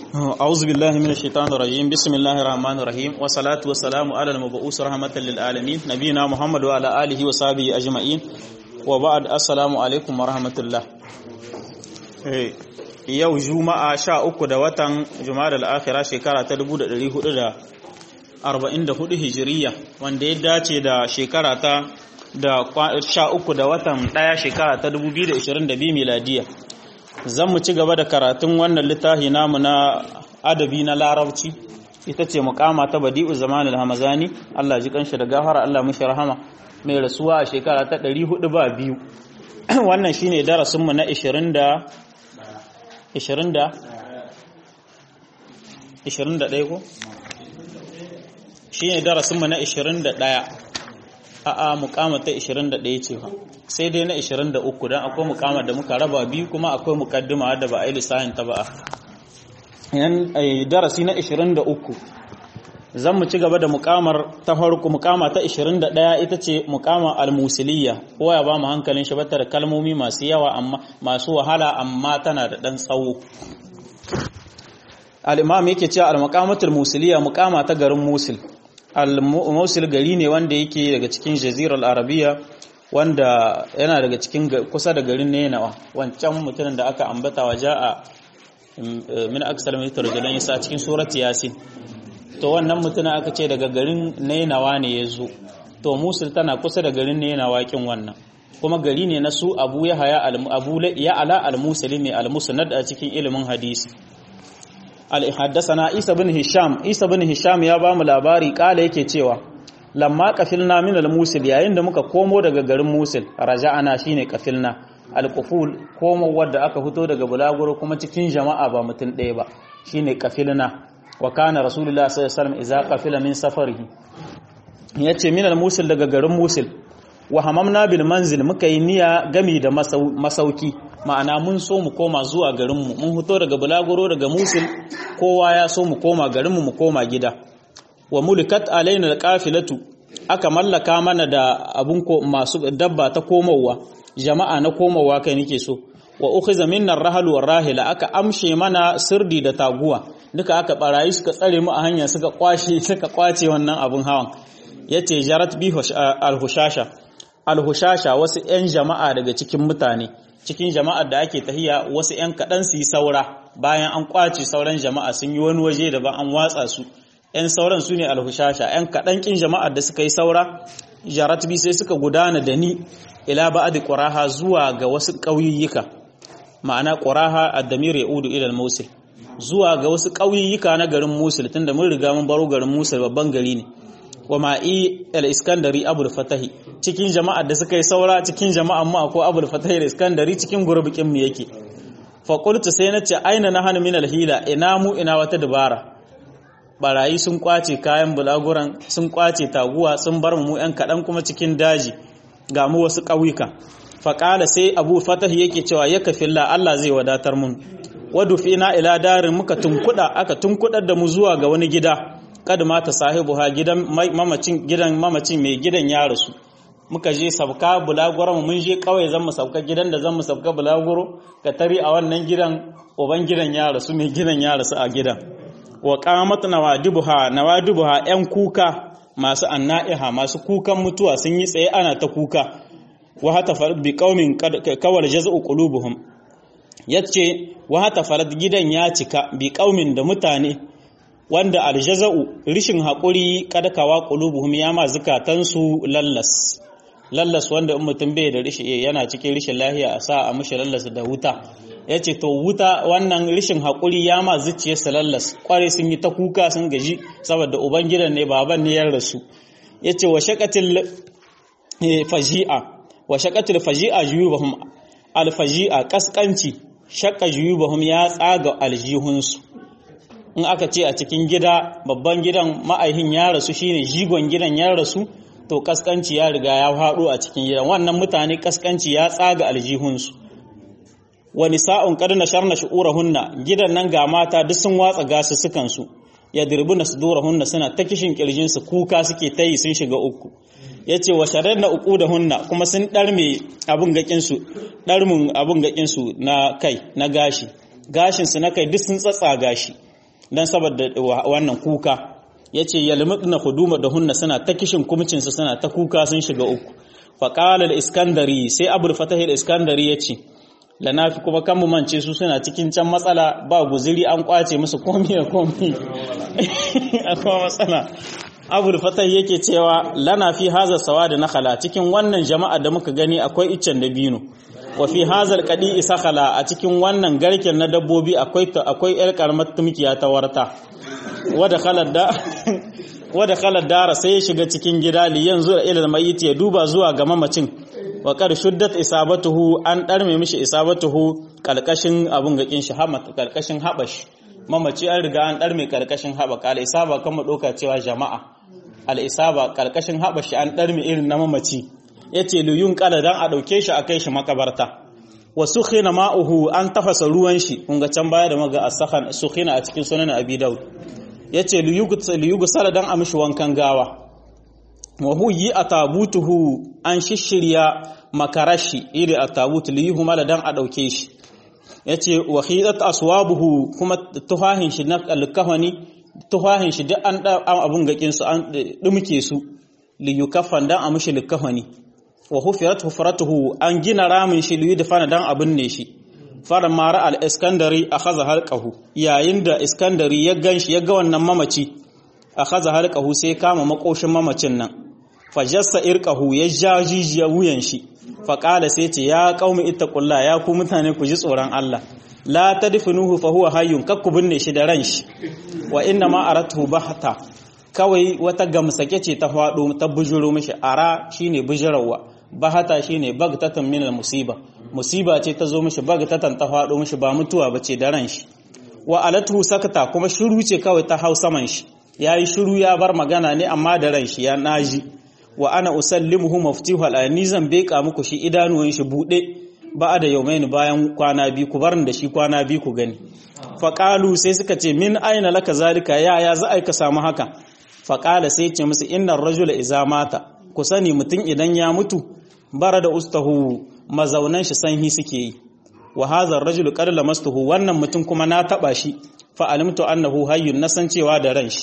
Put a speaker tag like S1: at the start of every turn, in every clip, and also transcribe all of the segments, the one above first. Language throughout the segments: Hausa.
S1: أعوذ بالله من الشيطان الرجيم بسم الله الرحمن الرحيم والصلاة والسلام على المبعوث رحمة للعالمين نبينا محمد وعلى آله وصحبه أجمعين وبعد السلام عليكم ورحمة الله yau juma'a sha uku da watan juma'a da akhira shekara ta 1444 hijiriya wanda ya dace da shekara ta da sha uku da watan daya shekara ta 2022 miladiya zan mu ci gaba da karatun wannan littafi namu na adabi na larabci ita ce mukama ta badi'u zamanul hamazani Allah ji kanshi da gafara Allah mushi rahama mai rasuwa a shekara ta 400 ba biyu wannan shine darasin mu na 20 da 20 da 21 ko shine darasin mu na 21 a'a mukama ta 21 ce ba sai dai na 23 dan akwai mukama da muka raba biyu kuma akwai mukaddima da ba a yi lissahin ta ba yan darasi na 23 zan mu ci gaba da mukamar ta farko mukama ta 21 ita ce mukama al-musiliyya ko ya ba mu hankalin shi da kalmomi masu yawa amma masu wahala amma tana da dan tsawo al-imam yake cewa al-muqamatul musiliyya mukama ta garin musil al-musil gari ne wanda yake daga cikin jazirar arabiya wanda yana daga cikin kusa da garin nenawa wancan mutumin da aka ambata wa ja'a min aksal min tarjulan yasa cikin surat yasin to wannan mutumin aka ce daga garin nenawa ne ya zo to musul tana kusa da garin nenawa kin wannan kuma gari ne na su abu ya haya abu ya ala al-muslimi al-musnad a cikin ilimin hadisi al-haddathana isa bin hisham isa bin hisham ya ba mu labari kala yake cewa lamma kafilna min al-musil yayin da muka komo daga garin musil raja'ana shine kafilna al-quful komo wanda aka fito daga bulaguro kuma cikin jama'a ba mutum ɗaya ba shine kafilna wa kana rasulullah sallallahu alaihi wasallam idza qafila min safarihi yace min al-musil daga garin musil wa hamamna bil manzil muka yi niyya gami da masauki ma'ana mun so mu koma zuwa garinmu mun fito daga bulaguro daga musil kowa ya so mu koma garinmu mu koma gida wa mulikat alaina alqafilatu aka mallaka mana da abun ko masu dabba ta komowa jama'a na komowa kai nake so wa ukhiza minna ar-rahl war-rahila aka amshe mana sirdi da taguwa duka aka barayi suka tsare mu a hanya suka kwashe suka kwace wannan abun hawan yace jarat bi al-hushasha al-hushasha wasu 'yan jama'a daga cikin mutane cikin jama'ar da ake tahiya wasu 'yan kaɗan su yi saura bayan an kwace sauran jama'a sun yi wani waje da ba an watsa su 'yan sauran su ne alhushasha 'yan kaɗan ƙin jama'ar da suka yi saura jaratbi sai suka gudana da ni ila ba'adi ƙuraha zuwa ga wasu ƙauyayyuka ma'ana ƙuraha a damir ya udu ilal musul zuwa ga wasu ƙauyayyuka na garin musul tunda mun riga mun baro garin musul babban gari ne wa ma'i al-iskandari abul fatahi cikin jama'ar da suka yi saura cikin jama'ar mu akwai abul fatahi al-iskandari cikin gurbikin mu yake fa qultu sai nace aina nahanu min al-hila ina mu ina wata dabara barayi sun kwace kayan bulaguran sun kwace taguwa sun bar mu yan kadan kuma cikin daji ga mu wasu ƙauyuka fa qala sai abu fatahi yake cewa ya kafilla Allah zai wadatar mun wadu fina ila darin muka tunkuda aka tunkudar da mu zuwa ga wani gida kada mata sahibu ha gidan mamacin gidan mamacin mai gidan ya rasu muka je sabka bulaguro mun je kawai zan mu sabka gidan da zan mu sabka bulaguro ka tari a wannan gidan uban gidan ya rasu mai gidan ya rasu a gidan wa qamat nawadibuha nawadibuha yan kuka masu annaiha masu kukan mutuwa sun yi tsaye ana ta kuka wa hata farad bi qaumin kawal jaz'u qulubuhum yace wa hata farad gidan ya cika bi qaumin da mutane wanda aljaza'u rishin haƙuri kadakawa qulubuhum ya ma zukatansu lallas lallas wanda in mutum bai da rishi yana cikin rishin lahiya a sa a mushi lallas da wuta yace to wuta wannan rishin haƙuri ya ma zuciyarsa lallas kware sun yi ta kuka sun gaji saboda ubangidan ne baban ne ya rasu yace wa shaqatil faji'a wa shaqatil faji'a juyubahum alfaji'a kaskanci shaqqa juyubahum ya tsaga aljihunsu in aka ce a cikin gida babban gidan ma'aihin ya rasu shine jigon gidan ya rasu to kaskanci ya riga ya faɗo a cikin gidan wannan mutane kaskanci ya tsaga aljihunsu wani sa'un kadna sharna shu'urahunna gidan nan ga mata duk sun watsa gasu sukan su ya dirbuna sudurahunna suna ta kishin kirjin su kuka suke tayi sun shiga uku yace wa sharadna uqudahunna kuma sun darme abun gakin su darmun abun gakin su na kai na gashi gashin su na kai duk sun tsatsa gashi dan saboda wannan kuka yace yalmudna khuduma da hunna suna ta kishin kumcin su suna ta kuka sun shiga uku fa qala al-iskandari sai abul fatah al-iskandari yace lanafi kuma kan mu mance su suna cikin can matsala ba guziri an kwace musu komi da komi akwai matsala abul fatah yake cewa lana fi haza sawadi nakhala cikin wannan jama'a da muka gani akwai iccen dabino wa fi hazal qadi sakhala a cikin wannan garken na dabbobi akwai akwai yar karamar tumkiya ta warta wada khalad da wada khalad dara sai ya shiga cikin gida li yanzu da ilal mayyit ya duba zuwa ga mamacin wa qad shuddat isabatuhu an darme mishi isabatuhu kalkashin abun gakin shi hamat kalkashin habash mamaci an riga an darme kalkashin habaka al isaba kama doka cewa jama'a al isaba kalkashin habashi an darme irin na mamaci yace luyun kala dan a dauke shi a kai shi makabarta wa sukhina ma'uhu an tafasa ruwan shi kun ga can baya da maga as-sakhan sukhina a cikin sunan abi daud yace liyugu sala dan a mishi wankan gawa wa huyi atabutuhu an shishirya makarashi iri atabutu liyuhu mala dan a dauke shi yace wa khidat aswabuhu kuma tuhahin shi na alkahani tuhahin shi duk an abun gakin su an dumke su liyukafan dan a mishi likahani wa hufirat hufratuhu an gina ramin shi liyu dafana dan abin ne shi fara mara al-iskandari akhadha halqahu yayin da iskandari ya ganshi ya ga wannan mamaci akhadha halqahu sai kama makoshin mamacin nan fajassa irqahu ya jajijiya wuyan shi fa qala sai ce ya qaumi ittaqulla ya ku mutane ku ji tsoron Allah la tadfinuhu fa huwa hayyun kakku binne shi da ran shi wa inna ma aratuhu bahta kawai wata gamsake ce ta faɗo ta bujuro mishi ara shine bujirawa bahata shine bagtatan min musiba musiba ce ta zo mishi bagtatan ta faɗo mishi ba mutuwa bace da ran shi wa alatu sakata kuma shiru ce kawai ta hau saman shi yayi shiru ya bar magana ne amma da ran shi ya naji wa ana usallimuhu maftihu al zan beka muku shi idanuwan shi bude ba da yaumaini bayan kwana biyu ku barin da shi kwana biyu ku gani faƙalu sai suka ce min aina laka zalika ya ya za a ka samu haka faƙala sai ce musu innar rajula iza mata ku sani mutum idan ya mutu bara da ustahu mazaunan shi sanhi suke yi wa hadha rajulu qad lamastuhu wannan mutum kuma na taba shi fa alimtu annahu hayyun nasan cewa da ran shi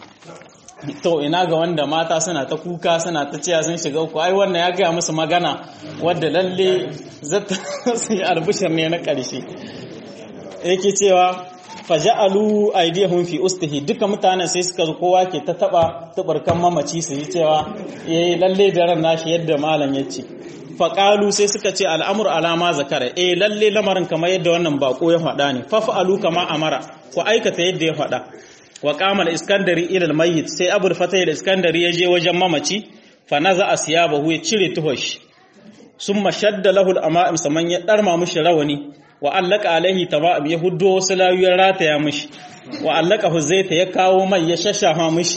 S1: to ina ga wanda mata suna ta kuka suna ta cewa sun shiga uku ai wannan ya gaya musu magana wadda lalle zata su yi albishir ne na ƙarshe yake cewa faja'alu aydihum fi ustihi duka mutanen sai suka zo kowa ke ta taba tubarkan mamaci su yi cewa eh lalle da ran nashi yadda malam yace faqalu sai suka ce al'amur alama zakara eh lalle lamarin kamar yadda wannan bako ya faɗa ne faf'alu kama amara ku aikata yadda ya faɗa wa qama al-iskandari ila al-mayyit sai abul fatah al-iskandari ya je wajen mamaci fa naza asyabahu ya cire tuhosh summa shadda lahu al-ama'im saman ya darma mushi rawani wa allaka alaihi tamam ya huddo wasu layuwar rataya mishi wa allaka huzaita ya kawo mai ya shashafa mishi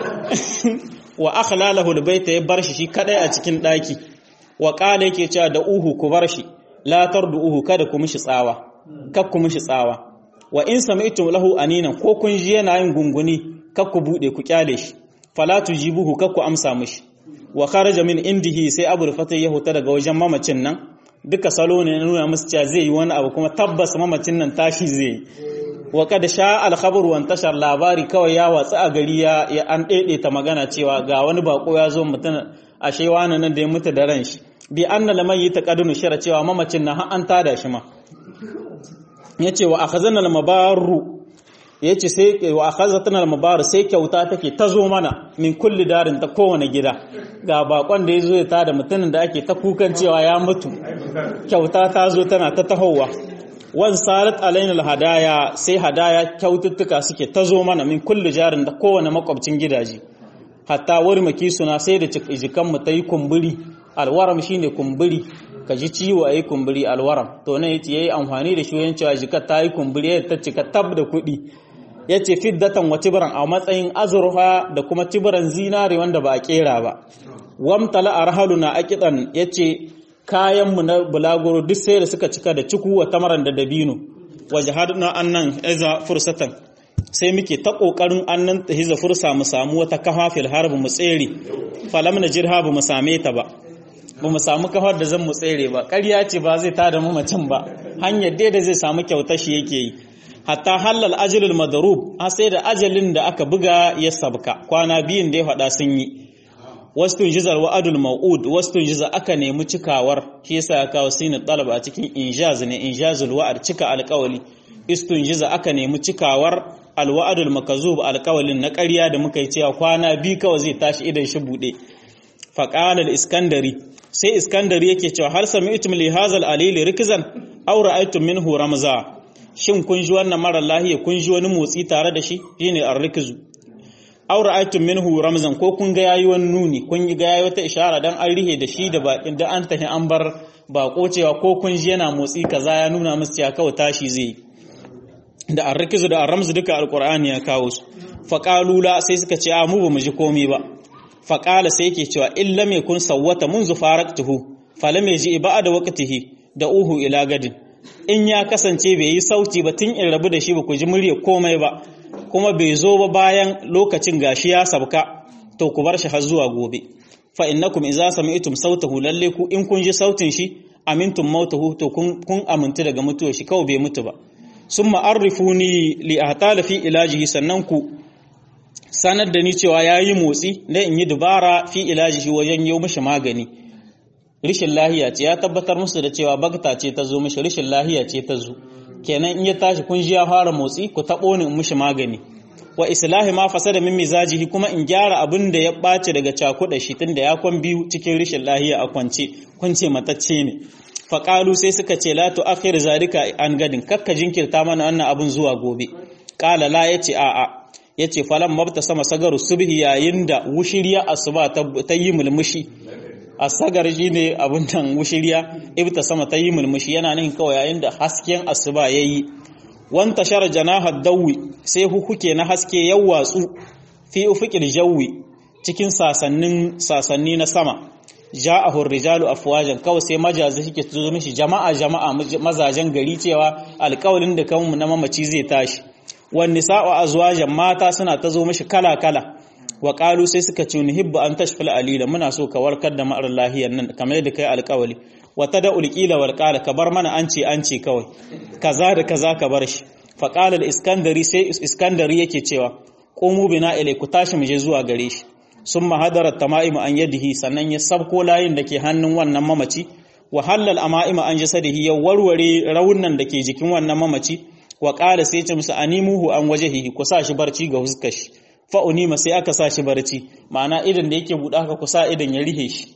S1: wa akhlalahu albayta ya bar shi shi kadai a cikin daki wa qala yake cewa da uhu ku bar shi la tarduhu kada ku mishi tsawa kak ku mishi tsawa wa in sami'tum lahu aninan ko kun ji yana yin gunguni kak ku bude ku kyale shi fala tujibuhu kak ku amsa mishi wa kharaja min indihi sai abul fatah ya huta daga wajen mamacin nan duka salo ne nuna musu cewa zai yi wani abu kuma tabbas mamacin nan tashi zai yi wa kada sha alkhabar wa tashar labari kawai ya watsa a gari ya an daidaita magana cewa ga wani bako ya zo mutum ashe wani nan da ya mutu da ran shi bi anna laman yi taqadunu shara cewa mamacin nan har an tada shi ma yace wa akhazana al-mabaru yace sai wa akhazatna al-mabaru sai kyauta take ta zo mana min kulli darin ta kowane gida ga bakon da yazo ya tada mutumin da ake ta kukan cewa ya mutu kyauta ta zo tana ta tahowa wan salat alaina al-hadaya sai hadaya kyaututtuka suke ta zo mana min kulli jarin da kowane makwabcin gidaje hatta warmaki suna sai da jikan mu tayi kumburi alwaram shine kumburi ka ji ciwo ayi kumburi alwaram to ne yace yayi amfani da shi wajen cewa jikar ta yi kumburi ta cika tab da kuɗi ya ce fiddatan wa tibiran a matsayin azurfa da kuma tibiran zinare wanda ba a kera ba wamtala a rahaluna a kiɗan ya ce kayanmu na bulaguro duk sai da suka cika da ciku wa tamaran da dabino waje haduna annan iza fursatan sai muke ta ƙoƙarin annan ta hiza fursa mu samu wata kafa fil harbi mu tsere falam na jirha ba mu same ta ba ba mu samu kafar da zan mu tsere ba ƙarya ce ba zai tada mamacin ba hanyar dai da zai samu kyautar shi yake yi hatta halal ajalul madrub har sai da ajalin da aka buga ya sabka kwana biyun da ya faɗa sun yi wastun jizar wa'adul mau'ud wastun jiza aka nemi cikawar shi yasa ya kawo sinin talab a cikin injaz ne injazul wa'ad cika alƙawali istun jiza aka nemi cikawar alwa'adul makazub alƙawalin na ƙarya da muka yi cewa kwana biyu kawai zai tashi idan shi buɗe faqala iskandari sai iskandari yake cewa har sami'tum li hazal alili rikzan aw ra'aytum minhu ramza shin kun ji wannan mara lahiya kun ji wani motsi tare da shi shine ar-rikzu aw ra'aytum minhu ramzan ko kun ga yayi wani nuni kun ga yayi wata ishara dan an rihe da shi da bakin da an tafi an bar bako cewa ko kun ji yana motsi kaza ya nuna musu cewa kawai tashi zai da ar-rikzu da ar-ramzu duka alqur'ani ya kawo su faqalula sai suka ce a mu ba mu ji komai ba faqala sai yake cewa illa me kun sawwata munzu faraktuhu falam yaji ba'da waqtihi da uhu ila gadin in ya kasance bai yi sauti ba tun in rabu da shi ba ku ji murya komai ba kuma bai zo ba bayan lokacin gashi ya sabka to ku bar shi har zuwa gobe fa innakum idza sami'tum sautahu lalle ku in kun ji sautin shi amintum mautahu to kun kun amintu daga mutuwar shi kawai bai mutu ba summa arifuni li ahtala fi ilajihi sannan ku sanar da ni cewa yayi motsi dan in yi dubara fi ilajihi wajen yi mishi magani rishin lahiya ce ya tabbatar musu da cewa bagta ce ta zo mishi rishin lahiya ce ta zo kenan in ya tashi kun ji ya fara motsi ku taɓo ni in mishi magani wa islahi ma fasada min mizajihi kuma in gyara abin da ya ɓace daga cakuɗa shi tunda ya kwan biyu cikin rishin lahiya a kwance kwance matacce ne faƙalu sai suka ce la tu'akhir zalika an gadin kakka jinkirta mana wannan abin zuwa gobe qala la yace a'a yace falan mabta sama sagaru subhi yayin da wushiriya asuba ta yi mulmushi asagar shi ne abin nan wushiriya ibta sama ta yi mulmushi yana nan kawai yayin da hasken asuba ya yi wanta shara janahar dawi sai hukuke na haske ya watsu fi ufiqil jawi cikin sasannin sasanni na sama ja'ahu rijalu afwajan kawai sai majazi suke zo mishi jama'a jama'a mazajen gari cewa alƙawalin da kanmu na mamaci zai tashi wan nisa'u azwajan mata suna ta zo mishi kala kala wa qalu sai suka ce nuhibbu an tashfil alila muna so ka warkar da ma'ar lahiyar nan kamar yadda kai alƙawali wa tada'ul qila wal qala ka bar mana an ce an ce kawai kaza da kaza ka bar shi fa qala al-iskandari sai iskandari yake cewa qumu bina ilai ku tashi mu je zuwa gare shi summa hadara tamaimu an yadihi sannan ya sabko layin da ke hannun wannan mamaci wa halal amaima an jasadihi ya warware raunan da ke jikin wannan mamaci wa qala sai ce musu animuhu an wajhihi ku sa shi barci ga huskar shi fa unima sai aka sa shi barci ma'ana idan da yake buɗa haka ku sa idan ya rihe shi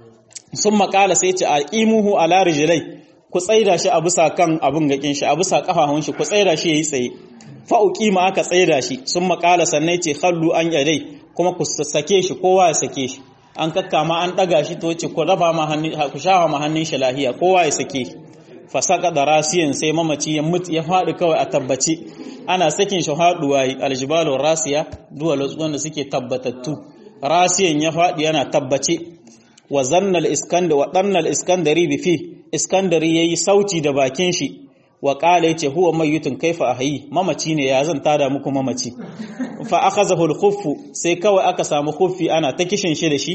S1: sun makala sai ce alqimuhu ala rijlai ku tsaida shi a bisa kan abin gakin shi a bisa kafafun shi ku tsaida shi yayi tsaye fa uqima aka tsaida shi sun makala sannan ce khallu an yadai kuma ku sake shi kowa ya sake shi an kakkama an daga shi to ce ku raba ma hannun ku shafa ma hannun shi lahiya kowa ya sake shi fasaka da rasiyan sai mamaci ya mutu ya faɗi kawai a tabbace ana sakin shi haɗuwa yi aljibalu rasiya duwal wanda suke tabbatattu rasiyan ya faɗi yana tabbace wa zannal iskandar wa dannal iskandari bi fi iskandari yayi sauti da bakin shi wa qala yace huwa mayyitun kaifa ahyi mamaci ne ya zan tada muku mamaci fa akhazahu al sai kawai aka samu khuffi ana ta kishin shi da shi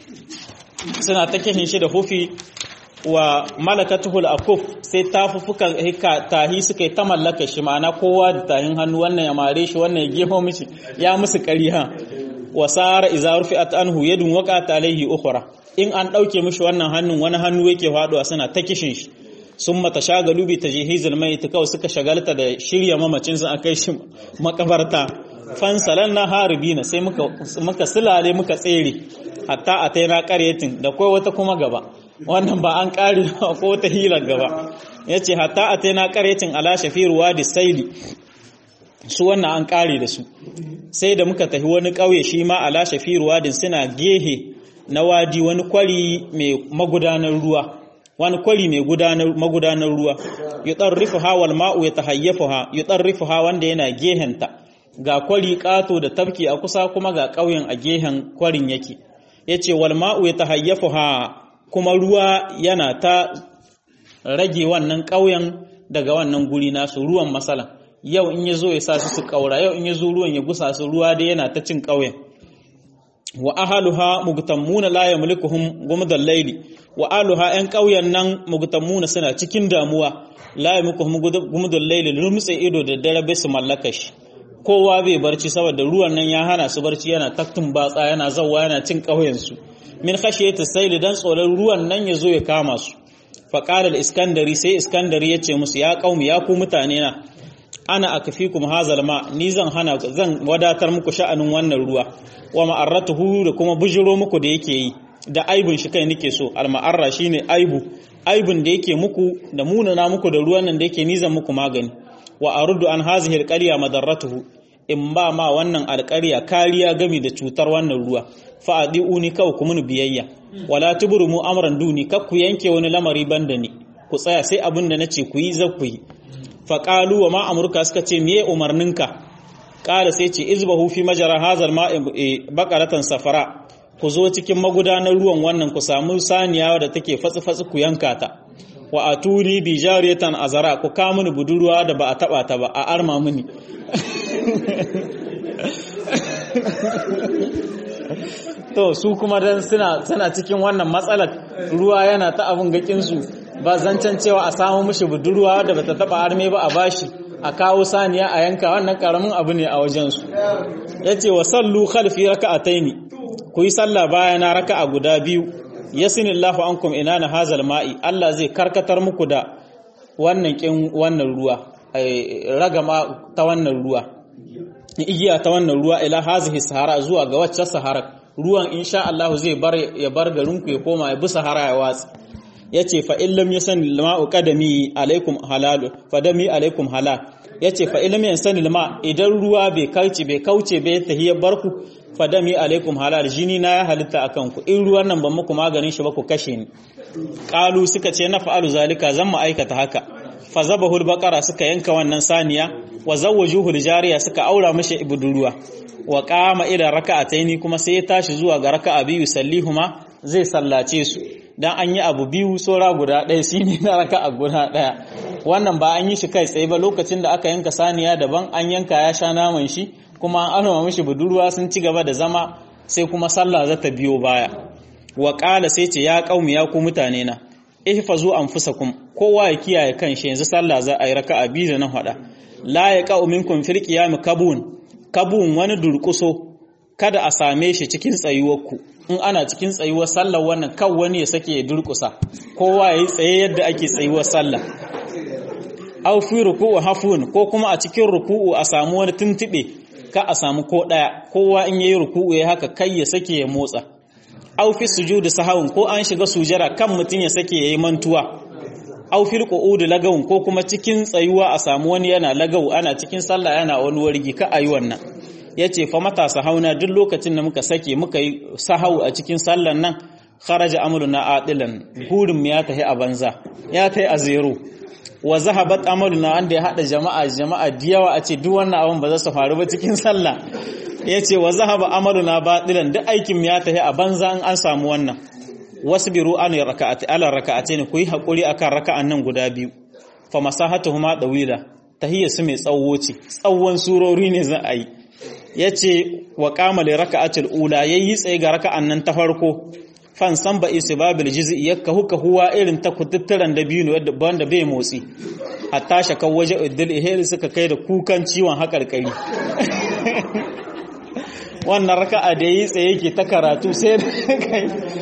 S1: suna ta kishin shi da khuffi wa malakatuhul akuf sai tafufukan hika tahi suka yi ta mallaka shi ma'ana kowa da tahin hannu wannan ya mare shi wannan ya geho mishi ya musu ƙariha wa sara iza rufi'at anhu yadun waqat alayhi ukhra in an dauke mishi wannan hannun wani hannu yake faduwa suna ta kishin shi sun mata shagalu bi tajhizul mayit kawai suka shagalta da shirya mamacin sun akai shi makabarta fansalan na haribina sai muka muka sulale muka tsere hatta ataina qaryatin da kai wata kuma gaba wannan ba an ƙari ko ta hilar gaba ya ce hatta a ta na ƙarecin ala shafiruwa da saili su wannan an ƙari da su sai da muka tafi wani ƙauye shi ma ala shafiruwa da suna gehe na wadi wani kwari mai magudanar ruwa wani kwari mai magudanar ruwa yi ɗarrifu ha wal ma'u ya tahayyafu ha yi ɗarrifu ha wanda yana gehenta ga kwari ƙato da tafki a kusa kuma ga ƙauyen a gehen kwarin yake ya ce wal ma'u ya tahayyafu ha kuma ruwa yana ta rage wannan ƙauyen daga wannan guri nasu ruwan masala yau in ya zo ya sa su su ƙaura yau in ya zo ruwan ya gusa su ruwa dai yana ta cin ƙauyen wa ahaluha mugtammuna la yamlikuhum gumdal layli wa aluha yan ƙauyen nan mugtammuna suna cikin damuwa la yamlikuhum gumdal layli lumtse ido da dare bai su mallaka shi kowa bai barci saboda ruwan nan ya hana su barci yana taktun batsa yana zawwa yana cin ƙauyen su min khashiyati sayli dan tsoron ruwan nan ya zo ya kama su fa qala al-iskandari sai iskandari yace musu ya qaumi ya ku mutane na ana akfikum hazal ma ni zan hana zan wadatar muku sha'anin wannan ruwa wa ma'arratuhu da kuma bujiro muku da yake yi da aibun shi kai nake so al ma'arra shine aibu aibun da yake muku da munana muku da ruwan nan da yake nizan muku magani wa aruddu an hazihi alqarya madarratuhu in ba ma wannan alƙarya kariya gami da cutar wannan ruwa fa adiuni kawai ku mun biyayya wala tubrumu amran duni kak ku yanke wani lamari banda ni ku tsaya sai abin da nace ku yi za ku yi faƙalu wa ma'amurka suka ce miye umarninka ƙala sai ce izbahu fi majara hazar ma'in bakaratan safara ku zo cikin magudanar ruwan wannan ku samu saniya da take fatsi-fatsi ku yanka ta wa a turi bi jariyatan azara ku ka mini budurwa da ba a taba ta ba a arma mini to su kuma dan suna suna cikin wannan matsalar ruwa yana ta abun gakin su ba zancen cewa a samu mishi budurwa da bata taba arme ba a bashi a kawo saniya a yanka wannan karamin abu ne a wajen su yace wa sallu khalfi raka'ataini ku yi sallah bayana raka'a guda biyu yasinillahu ankum inana hazal ma'i Allah zai karkatar muku da wannan kin wannan ruwa ragama ta wannan ruwa igiya ta wannan ruwa ila hazihi sahara zuwa ga wacce sahara ruwan insha Allah zai bar ya bar garin ku ya koma ya bi sahara ya watsi yace fa illam yasan lama'u qadami alaikum halal fadami alaikum halal yace fa illam yasan lama idan ruwa bai kauce bai kauce bai tahiyar barku fadami alaikum halal jini na ya halitta akan ku in ruwan nan ban muku maganin shi ba ku kashe ni qalu suka ce na fa'alu zalika zan mu aikata haka fa zabahul baqara suka yanka wannan saniya wa zawwajuhul jariya suka aura mishi ibudurwa wa qama ila raka'ataini kuma sai ya tashi zuwa ga raka'a biyu sallihuma zai sallace su dan an yi abu biyu sora guda ɗaya shine na raka'a guda ɗaya wannan ba an yi shi kai tsaye ba lokacin da aka yanka saniya daban an yanka ya sha naman shi kuma an anoma mishi budurwa sun ci gaba da zama sai kuma sallah za ta biyo baya wa qala sai ce ya qaumi ya ku mutane na ihfazu anfusakum kowa ya kiyaye kanshi yanzu sallah za a yi raka'a biyu da na hada la yaqa'u minkum fil qiyam kabun kabun wani durkuso kada a same shi cikin tsayuwarku in ana cikin tsayuwar sallar wannan kan wani ya sake ya durkusa kowa ya yi tsaye yadda ake tsayuwar sallah aw fi ruku'u hafun ko kuma a cikin ruku'u a samu wani tuntube ka a samu ko daya kowa in yayi ruku'u ya haka kai ya sake ya motsa aw fi sujudi sahawun ko an shiga sujara kan mutun ya sake yayi mantuwa aw fil qu'ud lagawun ko kuma cikin tsayuwa a samu wani yana lagawu ana cikin sallah yana wani wargi ka ayi wannan yace fa matasa hauna duk lokacin da muka sake muka yi sahau a cikin sallan nan kharaja amruna adilan gurin mu ya tahi a banza ya tahi a zero wa zahabat amaluna wanda ya hada jama'a jama'a diyawa a ce duk wannan abin ba za su faru ba cikin sallah yace wa zahaba amaluna batilan duk aikin mu ya tahi a banza in an samu wannan wasbiru an raka'ati ala raka'atayn ku yi hakuri akan raka'an nan guda biyu fa masahatuhuma dawila tahiyya su mai tsawo ce tsawon surori ne za a yi yace wa qama li raka'atil ula yayi tsaye ga raka'an nan ta farko fan san ba isbabil juz'i yakka huka huwa irin ta kututturan da biyu wanda banda bai motsi hatta shaka waje iddil ihel suka kai da kukan ciwon hakarkari wannan raka'a da yi tsaye yake ta karatu sai kai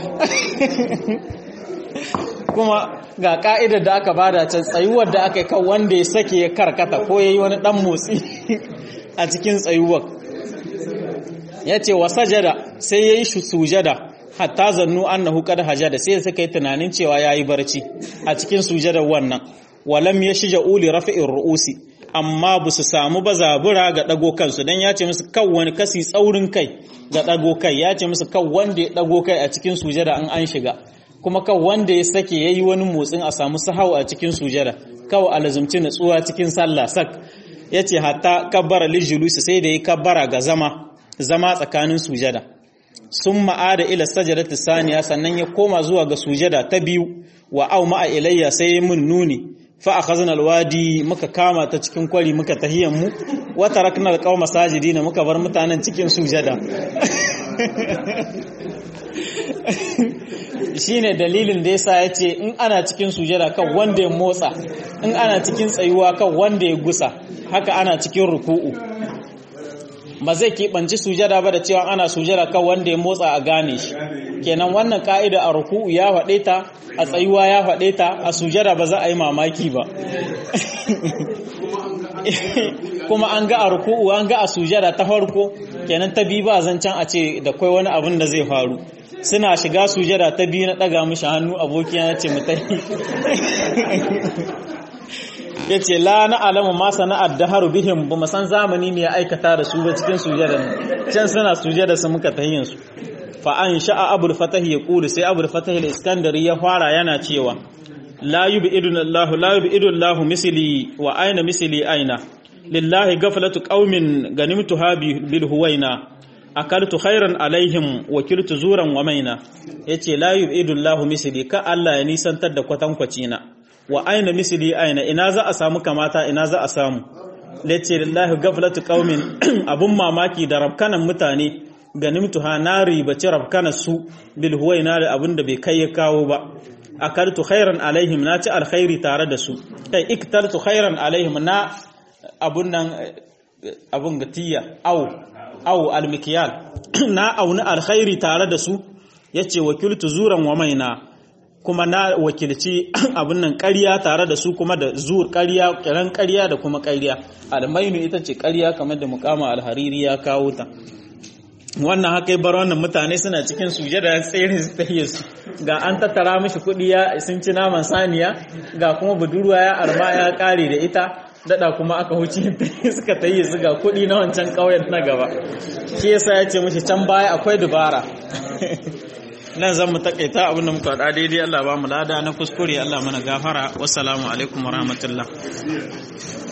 S1: kuma ga ka'idar da aka bada can tsayuwar da aka yi kan wanda ya sake ya karkata ko ya yi wani dan motsi a cikin tsayuwar ya ce wa sajada sai ya yi sujada hatta zannu annahu qad hajada sai suka yi tunanin cewa yayi barci a cikin sujadar wannan walam yashja uli rafi'ir ru'usi amma ba su samu ba zabura ga dago kansu dan ya ce musu kan wani kasi tsaurin kai ga dago kai ya ce musu kan wanda ya dago kai a cikin sujada an an shiga kuma kan wanda ya sake yayi wani motsin a samu sahau a cikin sujada kawai alazumci natsuwa cikin sallah sak yace hatta kabbara lijulusi sai da yi kabbara ga zama zama tsakanin sujada sun ma'ada ila sajadatu saniya sannan ya koma zuwa ga sujada ta biyu wa au ma'a ilayya sai mun nuni fa akhazna alwadi muka kama ta cikin kwari muka tahiyan mu wa tarakna alqawma sajidina muka bar mutanen cikin sujada shine dalilin da yasa ya ce in ana cikin sujada kan wanda ya motsa in ana cikin tsayuwa kan wanda ya gusa haka ana cikin ruku'u ba zai keɓanci sujada ba da cewa ana sujada kan wanda ya motsa a gane shi kenan wannan ka'ida a ruku'u ya faɗe ta a tsayuwa ya faɗe ta a sujada ba za a yi mamaki ba kuma an ga a ruku'u an ga a sujada ta farko kenan ta biyu ba zancen a ce da kai wani abin da zai faru suna shiga sujada ta biyu na ɗaga mishi hannu abokiya ya ce mutai ya ce la na alamu ma sana'ar da haru bihim ba san zamani ne ya aikata da su ba cikin sujada can suna sujada su muka tahiyin su fa an sha'a abul fatahi ya kulu sai abul fatahi da iskandari ya fara yana cewa la yubidun Allah la yubidun Allah misli wa aina misli aina lillahi gaflatu qaumin ganimtuha bil huwaina akaltu khairan alaihim wa kirtu zuran wa maina yace la yubidun Allah misli ka Allah ya nisantar da kwatankwaci na wa aina misli aina ina za a samu kamata ina za a samu lace lillahi gaflatu qaumin abun mamaki da rabkanan mutane ganimtuha na ribaci rabkana su bil huwaina da abun da bai kai ya kawo ba akartu khairan alaihim na ci alkhairi tare da su kai iktartu khairan alaihim na abun nan abun gatiya au au almikiyal na auni alkhairi tare da su yace wakiltu zuran wa maina kuma na wakilci abun nan ƙarya tare da su kuma da zur ƙarya kiran ƙarya da kuma ƙarya almainu ita ce ƙarya kamar da muqama alhariri ya kawo ta wannan haka bar wannan mutane suna cikin sujada tsere su tahiye su ga an tattara mishi kuɗi ya sun ci naman saniya ga kuma budurwa ya arma ya ƙare da ita dada kuma aka huce suka tayi su ga kuɗi na wancan ƙauyen na gaba shi yasa ya ce mishi can baya akwai dubara nan zan mu takaita abinda muka faɗa daidai Allah ba mu lada na kuskure Allah mana gafara wassalamu alaikum warahmatullah